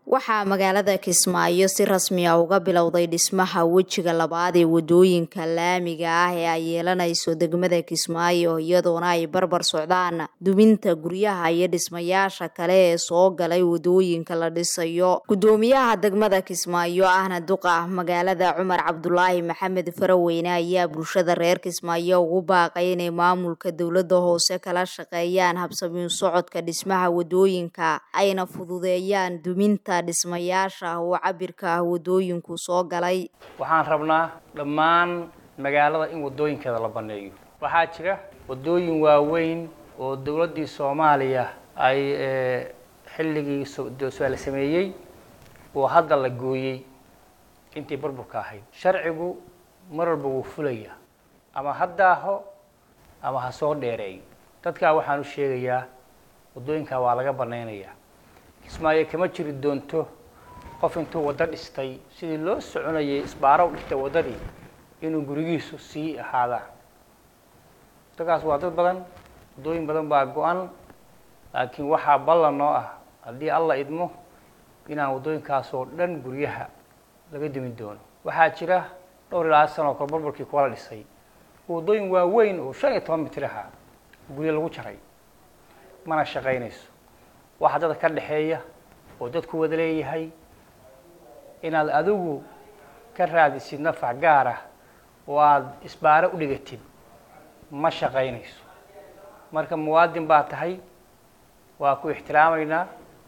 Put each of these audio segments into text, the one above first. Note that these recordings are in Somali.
waxaa magaalada kismaayo si rasmi ah uga bilowday dhismaha wejiga labaad ee wadooyinka laamiga ah ee ay yeelanayso degmada kismaayo iyadoona ay barbar socdaan duminta guryaha iyo dhismayaasha kale ee soo galay wadooyinka la dhisayo gudoomiyaha degmada kismaayo ahna duqa magaalada cumar cabdulaahi maxamed faraweyne ayaa bulshada reer kismaayo ugu baaqay inay maamulka dowlada hoose kala shaqeeyaan habsamiin socodka dhismaha wadooyinka ayna fududeeyaan duminta dhismayaasha oo cabirka ah wadooyinku soo galay waxaan rabnaa dhammaan magaalada in wadooyinkeeda la baneeyo waxaa jira wadooyin waaweyn oo dowladdii soomaaliya ay xilligii la sameeyey oo hadda la gooyey intii burburka ahayd sharcigu mar walba wuu fulaya ama ha daaho ama ha soo dheereeyo dadkaa waxaan u sheegayaa wadooyinkaa waa laga banaynayaa kismaayo kama jiri doonto qof intuu waddo dhistay sidii loo soconayay isbaaro u dhigtay waddadii inuu gurigiisu sii ahaadaan dadkaas waa dad badan waddooyin badan baa go-an laakiin waxaa ballan noo ah haddii alla idmo inaan waddooyinkaasoo dhan guryaha laga dumin doono waxaa jira dhowr ilaa sano kor burburkii kuwala dhisay waddooyin waaweyn oo shan iyo toban mitir ahaa guryo lagu jaray mana shaqaynayso waxa dadka ka dhexeeya oo dadku wada leeyahay inaad adigu ka raadisid nafac gaar ah oo aada isbaaro u dhigatid ma shaqaynayso marka muwaadin baa tahay waa ku ixtiraamaynaa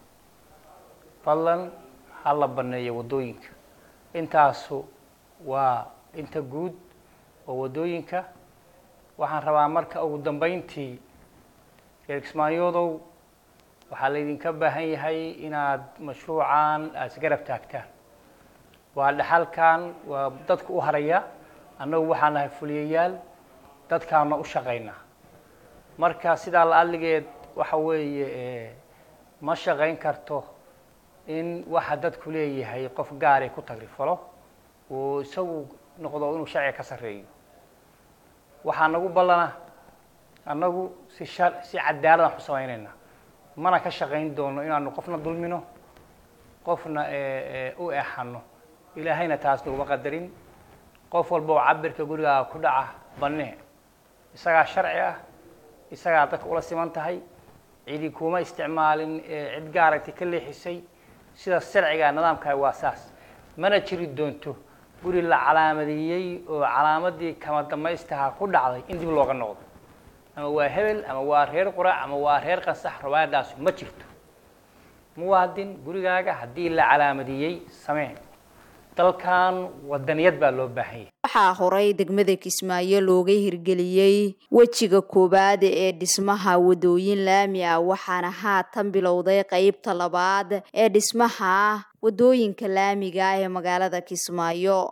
fadlan ha la baneeyo waddooyinka intaasu waa inta guud oo waddooyinka waxaan rabaa marka ugu dambeyntii reer kismaayoodow waxaa laydinka baahan yahay inaad mashruucan aada isgarab taagtaan waa dhaxalkan waa dadka u haraya annagu waxaa nahay fuliyayaal dadkaana u shaqaynaa marka sidaa la adligeed waxa weeye ma shaqayn karto in waxa dadku leeyahay qof gaari ku tagrifalo oo isagu noqdo inuu sharciga ka sarreeyo waxaa nagu ballana annagu si shar si cadaaladaan ku samaynaynaa mana ka shaqayn doono inaanu qofna dulmino qofna u eexano ilaahayna taas naguma qadarin qof walba oo cabirka gurigaaga ku dhaca banee isagaa sharci ah isagaa dadka ula siman tahay cidi kuma isticmaalin cid gaaragti ka leexisay sidaas sharciga nidaamkaah waa saas mana jiri doonto guri la calaamadeeyey oo calaamadii kama damaystaha ku dhacday in dib looga noqdo ama waa hebel ama waa reer qurac ama waa reer qansax rawaayadaasu ma jirto muwaadin gurigaaga haddii la calaamadeeyey samee dalkan wadaniyad baa loo baahanyay waxaa horay degmada kismaayo looga hirgeliyey wejiga koowaad ee dhismaha wadooyin laami ah waxaana haatan bilowday qeybta labaad ee dhismaha wadooyinka laamiga ah ee magaalada kismaayo